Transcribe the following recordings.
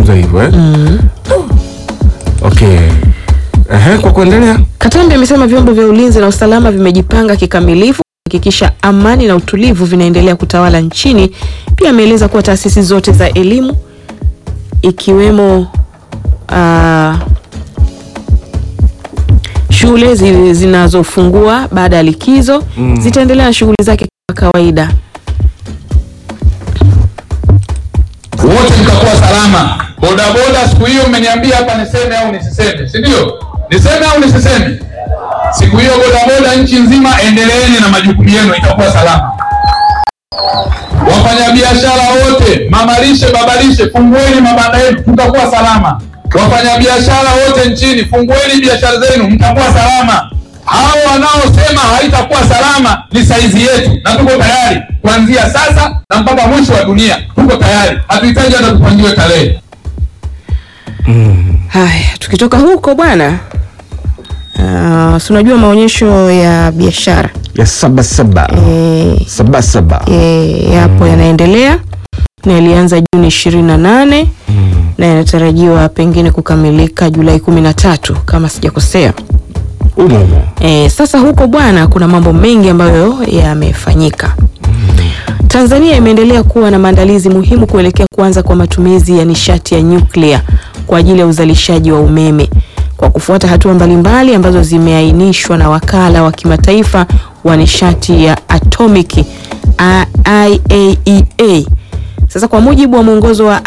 amezungumza hivyo eh? Okay. Ehe, kwa kuendelea Katambi amesema vyombo vya ulinzi na usalama vimejipanga kikamilifu kuhakikisha amani na utulivu vinaendelea kutawala nchini. Pia ameeleza kuwa taasisi zote za elimu ikiwemo ah, shule zi- zinazofungua baada ya likizo Mm. zitaendelea na shughuli zake kama kawaida. wote mtakuwa salama. Bodaboda siku hiyo mmeniambia hapa niseme au nisiseme, si ndio? Niseme au nisiseme? Siku hiyo bodaboda nchi nzima, endeleeni na majukumu yenu, itakuwa salama. Wafanyabiashara wote, mamalishe, babalishe, fungueni mabanda yenu, tutakuwa salama. Wafanyabiashara wote nchini, fungueni biashara zenu, mtakuwa salama. Hao wanaosema haitakuwa salama ni saizi yetu, na tuko tayari kuanzia sasa na mpaka mwisho wa dunia. Tuko tayari, hatuhitaji hata tupangiwe tarehe. Haya, tukitoka huko bwana, uh, si unajua maonyesho ya biashara ya saba saba eh, saba saba e, yapo yanaendelea na yalianza Juni ishirini na nane na yanatarajiwa pengine kukamilika Julai kumi na tatu kama sijakosea. umo umo. E, sasa huko bwana, kuna mambo mengi ambayo yamefanyika. Tanzania imeendelea kuwa na maandalizi muhimu kuelekea kuanza kwa matumizi ya nishati ya nyuklia kwa ajili ya uzalishaji wa umeme kwa kufuata hatua mbalimbali ambazo zimeainishwa na wakala wa kimataifa wa nishati ya atomiki A- IAEA. Sasa kwa mujibu wa mwongozo wa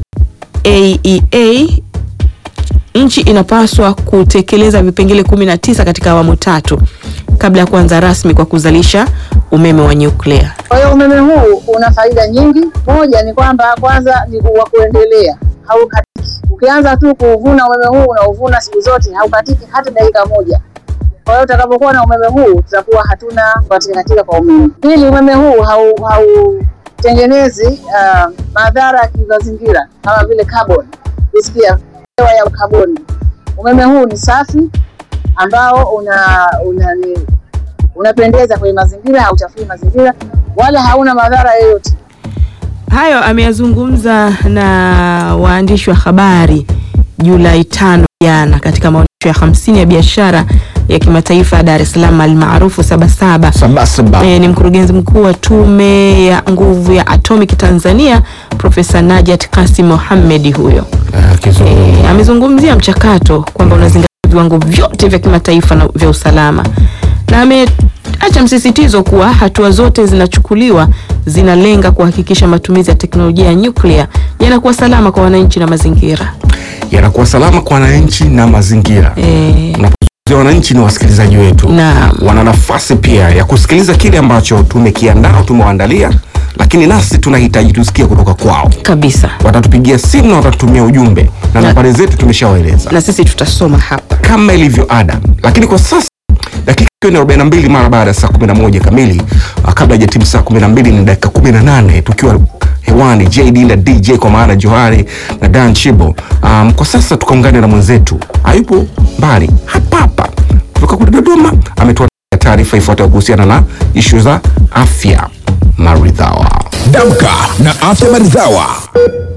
IAEA nchi inapaswa kutekeleza vipengele 19 katika awamu tatu kabla ya kuanza rasmi kwa kuzalisha umeme wa nyuklia. Kwa hiyo umeme huu una faida nyingi. Moja ni kwamba kwanza ni wa kuendelea, haukatiki. Ukianza tu kuvuna umeme huu unauvuna siku zote, haukatiki hata dakika moja. Kwa hiyo utakapokuwa na umeme huu tutakuwa hatuna katika katika kwa umeme. Pili, umeme huu hau- hautengenezi uh, madhara ya kimazingira kama vile carbon, kusikia hewa ya kaboni. Umeme huu ni safi ambao una, una ni, unapendeza kwenye mazingira, hauchafui mazingira wala hauna madhara yoyote. Hayo ameyazungumza na waandishi wa habari Julai tano jana katika maonyesho ya hamsini ya biashara ya kimataifa ya Dar es Salaam almaarufu Sabasaba. saba saba E, ni mkurugenzi mkuu wa Tume ya Nguvu ya Atomic Tanzania Profesa Najat Kasim Mohamed huyo. Ah, kizungumza. E, amezungumzia mchakato kwamba unazingatia viwango vyote vya kimataifa na vya usalama na ameacha msisitizo kuwa hatua zote zinachukuliwa zinalenga kuhakikisha matumizi ya teknolojia ya nyuklia yanakuwa salama kwa wananchi na mazingira. yanakuwa salama kwa wananchi na mazingira. E, Unapozungumzia wananchi ni wasikilizaji wetu, Naam. wana nafasi pia ya kusikiliza kile ambacho tumekiandaa, tumewaandalia, lakini nasi tunahitaji tusikie kutoka kwao. kabisa, Watatupigia simu na watatutumia ujumbe na Na- nambari zetu tumeshawaeleza na sisi tutasoma hapa. kama ilivyo ada, lakini kwa sasa dakika ikiwa ni 42 mara baada ya saa 11 kamili. ah, Kabla ya timu saa 12 ni dakika 18 tukiwa hewani JD na DJ kwa maana Johari na Dan Chibo. Um, kwa sasa tukaungane na mwenzetu hayupo mbali hapa hapa kutoka kule Dodoma, ametoa taarifa ifuatayo kuhusiana na ishu za afya maridhawa. Damka na afya maridhawa.